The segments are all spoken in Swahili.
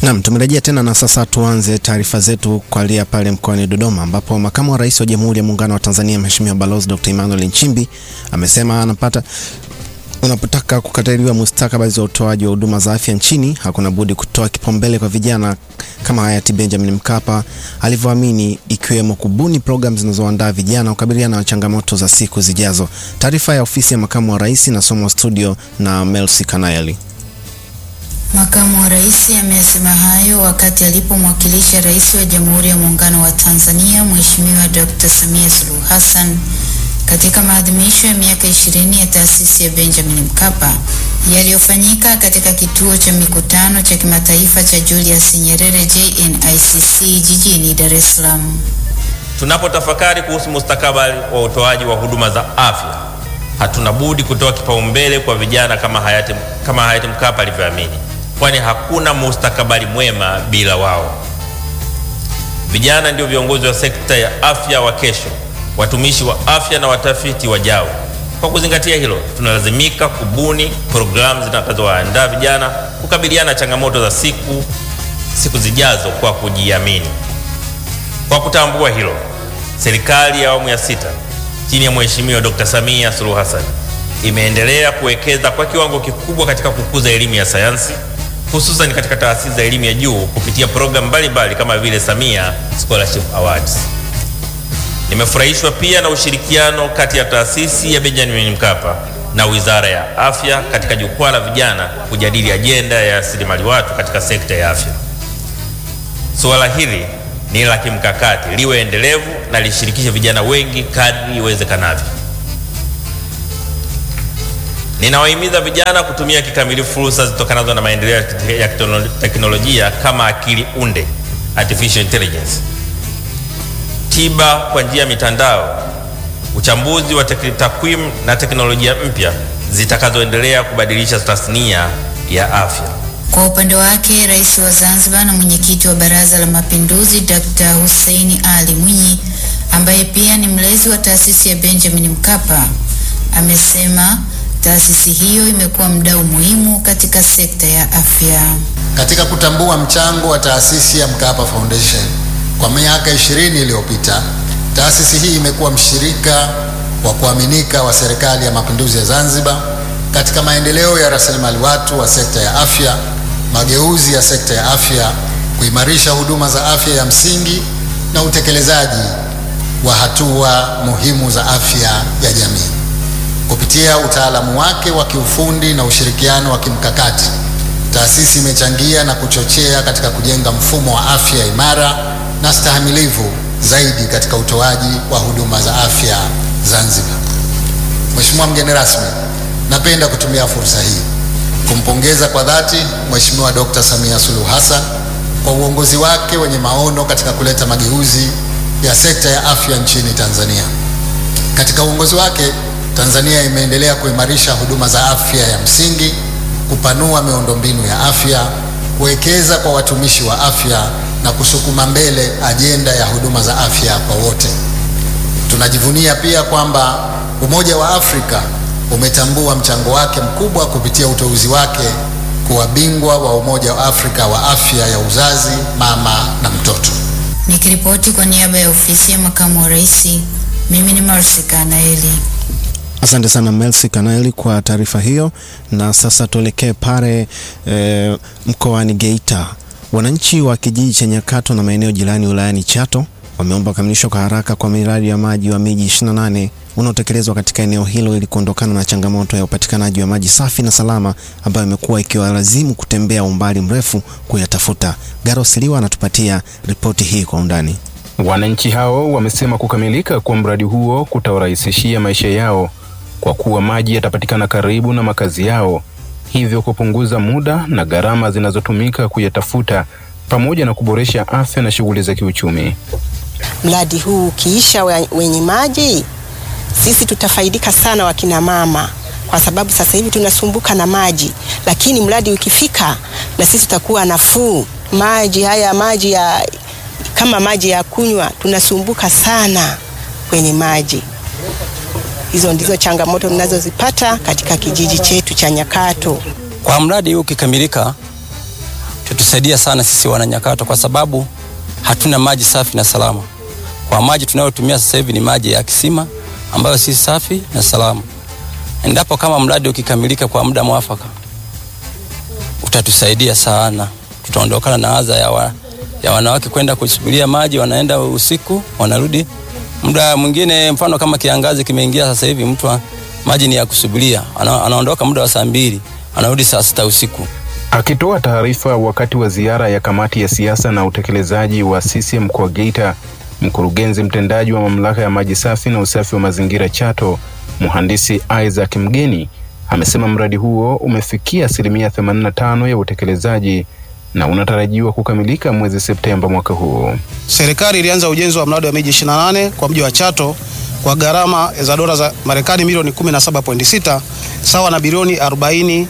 Naam, tumerejea tena na sasa tuanze taarifa zetu kualia pale mkoani Dodoma ambapo makamu wa rais wa Jamhuri ya Muungano wa Tanzania Mheshimiwa Balozi Dr. Emmanuel Nchimbi amesema anapata unapotaka kukataliwa mustakabali za utoaji wa huduma za afya nchini hakuna budi kutoa kipaumbele kwa vijana kama hayati Benjamin Mkapa alivyoamini, ikiwemo kubuni programu zinazoandaa vijana kukabiliana na changamoto za siku zijazo. Taarifa ya ofisi ya makamu wa rais inasomwa studio na Melsi Kanaeli. Makamu wa rais amesema hayo wakati alipomwakilisha rais wa Jamhuri ya Muungano wa Tanzania Mheshimiwa Dr. Samia Suluhu Hassan katika maadhimisho ya miaka 20 ya taasisi ya Benjamin Mkapa yaliyofanyika katika kituo cha mikutano cha kimataifa cha Julius Nyerere JNICC jijini Dar es Salaam. Tunapotafakari kuhusu mustakabali wa utoaji wa huduma za afya, hatuna budi kutoa kipaumbele kwa vijana kama hayati, kama hayati Mkapa alivyoamini, kwani hakuna mustakabali mwema bila wao. Vijana ndio viongozi wa sekta ya afya wa kesho, watumishi wa afya na watafiti wajao. Kwa kuzingatia hilo, tunalazimika kubuni programu zitakazowaandaa vijana kukabiliana na changamoto za siku siku zijazo kwa kujiamini. Kwa kutambua hilo, serikali ya awamu ya sita chini ya Mheshimiwa Dr. Samia Suluhu Hassan imeendelea kuwekeza kwa kiwango kikubwa katika kukuza elimu ya sayansi hususan katika taasisi za elimu ya juu kupitia programu mbalimbali kama vile Samia Scholarship Awards. Nimefurahishwa pia na ushirikiano kati ya taasisi ya Benjamin Mkapa na Wizara ya Afya katika jukwaa la vijana kujadili ajenda ya rasilimali watu katika sekta ya afya. Suala hili ni la kimkakati, liwe endelevu na lishirikishe vijana wengi kadri iwezekanavyo. Ninawahimiza vijana kutumia kikamilifu fursa zitokanazo na maendeleo ya teknolojia kama akili unde, artificial intelligence, tiba kwa njia ya mitandao, uchambuzi wa takwimu na teknolojia mpya zitakazoendelea kubadilisha tasnia ya afya. Kwa upande wake, Rais wa Zanzibar na mwenyekiti wa Baraza la Mapinduzi Dr. Hussein Ali Mwinyi ambaye pia ni mlezi wa taasisi ya Benjamin Mkapa amesema taasisi hiyo imekuwa mdau muhimu katika sekta ya afya. Katika kutambua mchango wa taasisi ya Mkapa Foundation kwa miaka 20 iliyopita, taasisi hii imekuwa mshirika wa kuaminika wa Serikali ya Mapinduzi ya Zanzibar katika maendeleo ya rasilimali watu wa sekta ya afya, mageuzi ya sekta ya afya, kuimarisha huduma za afya ya msingi na utekelezaji wa hatua muhimu za afya ya jamii. Kupitia utaalamu wake wa kiufundi na ushirikiano wa kimkakati, taasisi imechangia na kuchochea katika kujenga mfumo wa afya imara na stahimilivu zaidi katika utoaji wa huduma za afya Zanzibar. Mheshimiwa mgeni rasmi, napenda kutumia fursa hii kumpongeza kwa dhati Mheshimiwa Dr. Samia Suluhu Hassan kwa uongozi wake wenye maono katika kuleta mageuzi ya sekta ya afya nchini Tanzania. Katika uongozi wake Tanzania imeendelea kuimarisha huduma za afya ya msingi, kupanua miundombinu ya afya, kuwekeza kwa watumishi wa afya na kusukuma mbele ajenda ya huduma za afya kwa wote. Tunajivunia pia kwamba Umoja wa Afrika umetambua mchango wake mkubwa kupitia uteuzi wake kuwa bingwa wa Umoja wa Afrika wa afya ya uzazi, mama na mtoto. Nikiripoti kwa niaba ya ofisi ya makamu wa rais, mimi ni Mercy Kanaeli. Asante sana Melsi Kanaeli kwa taarifa hiyo. Na sasa tuelekee pale e, mkoani Geita. Wananchi wa kijiji cha Nyakato na maeneo jirani wilayani Chato wameomba kukamilishwa kwa haraka kwa miradi ya maji wa miji 28 unaotekelezwa katika eneo hilo ili kuondokana na changamoto ya upatikanaji wa maji safi na salama ambayo imekuwa ikiwalazimu kutembea umbali mrefu kuyatafuta. Garos Liwa anatupatia ripoti hii kwa undani. Wananchi hao wamesema kukamilika kwa mradi huo kutawarahisishia maisha yao kwa kuwa maji yatapatikana karibu na makazi yao, hivyo kupunguza muda na gharama zinazotumika kuyatafuta pamoja na kuboresha afya na shughuli za kiuchumi. Mradi huu ukiisha wenye maji, sisi tutafaidika sana wakina mama, kwa sababu sasa hivi tunasumbuka na maji, lakini mradi ukifika na sisi tutakuwa nafuu. Maji haya maji ya kama maji ya kunywa tunasumbuka sana kwenye maji. Hizo ndizo changamoto tunazozipata katika kijiji chetu cha Nyakato. Kwa mradi huu ukikamilika, itatusaidia sana sisi wananyakato, kwa sababu hatuna maji safi na salama. Kwa maji tunayotumia sasa hivi ni maji ya kisima ambayo si safi na salama. Endapo kama mradi ukikamilika kwa muda mwafaka, utatusaidia sana. Tutaondokana na adha ya, wa, ya wanawake kwenda kusubiria maji, wanaenda usiku wanarudi muda mwingine. Mfano kama kiangazi kimeingia sasa hivi, mtu maji ni ya kusubiria, ana, anaondoka muda wa saa mbili anarudi saa sita usiku. Akitoa taarifa wakati wa ziara ya kamati ya siasa na utekelezaji wa CCM mkoa wa Geita, mkurugenzi mtendaji wa mamlaka ya maji safi na usafi wa mazingira Chato, mhandisi Isaac Mgeni amesema mradi huo umefikia asilimia 85 ya utekelezaji na unatarajiwa kukamilika mwezi Septemba mwaka huu. Serikali ilianza ujenzi wa mradi wa miji 28 kwa mji wa Chato kwa gharama za dola za Marekani milioni 17.6 sawa na bilioni 40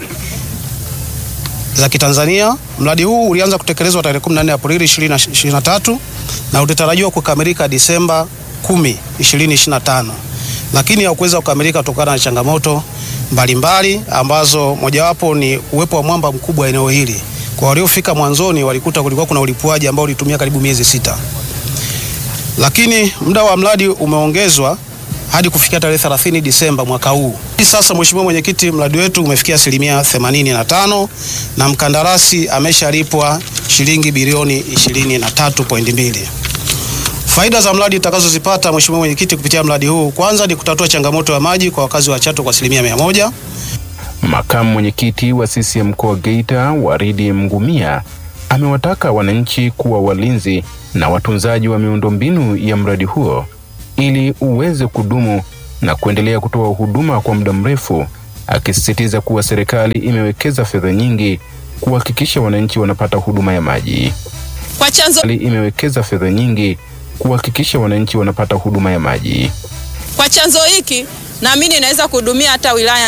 za Kitanzania. Mradi huu ulianza kutekelezwa tarehe 14 Aprili 2023 na utatarajiwa kukamilika Disemba 10, 2025, lakini haukuweza kukamilika kutokana na changamoto mbalimbali mbali, ambazo mojawapo ni uwepo wa mwamba mkubwa eneo hili. Kwa waliofika mwanzoni walikuta kulikuwa kuna ulipuaji ambao ulitumia karibu miezi sita, lakini muda wa mradi umeongezwa hadi kufikia tarehe 30 Disemba mwaka huu. Sasa Mheshimiwa Mwenyekiti, mradi wetu umefikia asilimia 85 na mkandarasi ameshalipwa shilingi bilioni 23.2. Faida za mradi tutakazozipata Mheshimiwa Mwenyekiti kupitia mradi huu, kwanza ni kutatua changamoto ya maji kwa wakazi wa Chato kwa asilimia mia moja. Makamu mwenyekiti wa CCM mkoa wa Geita Waridi Mngumia amewataka wananchi kuwa walinzi na watunzaji wa miundombinu ya mradi huo ili uweze kudumu na kuendelea kutoa huduma kwa muda mrefu, akisisitiza kuwa serikali imewekeza fedha nyingi kuhakikisha wananchi wanapata huduma ya maji. Kwa chanzo imewekeza fedha nyingi kuhakikisha wananchi wanapata huduma ya maji. kwa chanzo hiki naamini inaweza kuhudumia hata wilaya